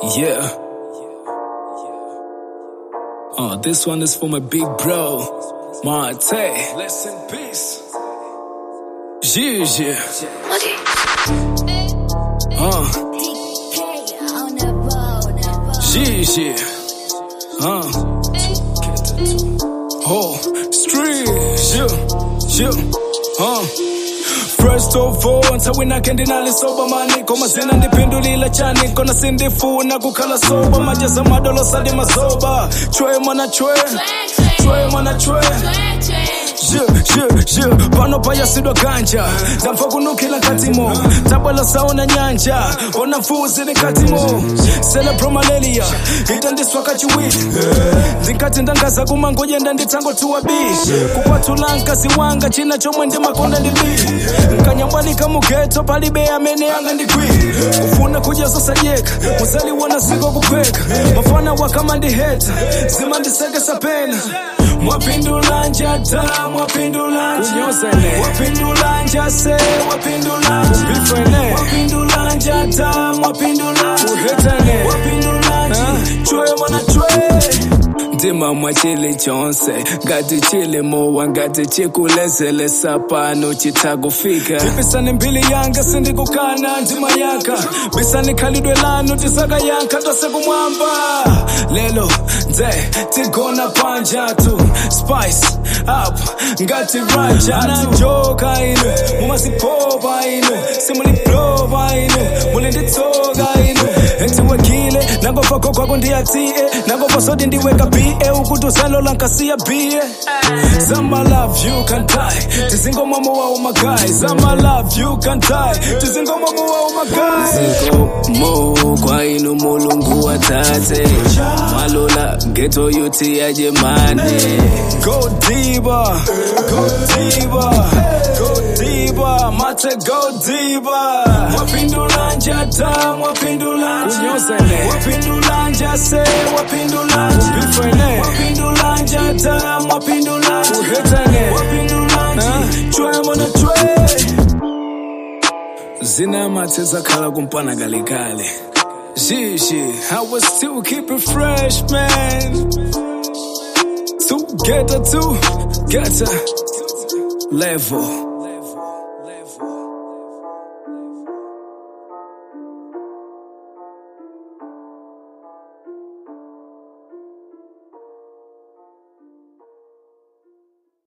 Yeah. Oh, this one is for my big bro, Marte. Rest in peace. Yeah, Uh, yeah, yeah. Uh. Oh, street, yeah, yeah. Uh. First of all, ntawina kendi nalisoba maniko mazina ndipindulila chaniko na sindifuna kukhala soba majeza madolo sadi mazoba chwe mwana chwe chwe mwana chwe Yeah, yeah, yeah. pano payasidwa ganja ndamva kunukila nkatimo tabwela saona nyanja ona mfuzi ni katimo celebro malaria itandiswa kachiwiri ndinkati ndangaza kumangoje ndanditangotiwa bi kukwatula nkazi wanga china chomwe ndimakonda ndili nkanyambwanika mugeto palibe amene anga ndigwi kufuna kuja zosajeka muzaliwana siko kupheka mafana wakama ndiheta zimandisekesa pena mwapindulanja ta mwapindulanja mwapindulanja se mwapindulanja mwapindulanja ta mwapindulanja mwapindulanja chwe mwana chwe ndima mwachili chonse ngati chili mowa ngati chikulezele sapano chitakufika ipisani mbili yanga sindikukana ndima yaka bisani khalidwe lanu tisaka yanka tose kumwamba lelo nze tigona panjatu spice up ngati rajatu njoka inu mumazipopa inu simulipropa inu mulinditsoka inu etiwekile nangova kokwako ndiyatie nangova sodi ndiweka bie ukuti usalola nkasiya bie zama love you can die tizingomwamo wawo magayi zama love you can die tizingomwamo wawo magayi mo kwa inu mulungu watate malola geto yuti yaje mane go diva go diva go diva mate go diva mwapindulanja ta mwapindulanja mwapindulanja se mwapindulanja mwapindulanja ta mwapindulanja mwapindulanja chwe mwana chwe zina mathe zakhala kumpana kalekale Shishi, I will still keep it fresh, man. Together, together, level.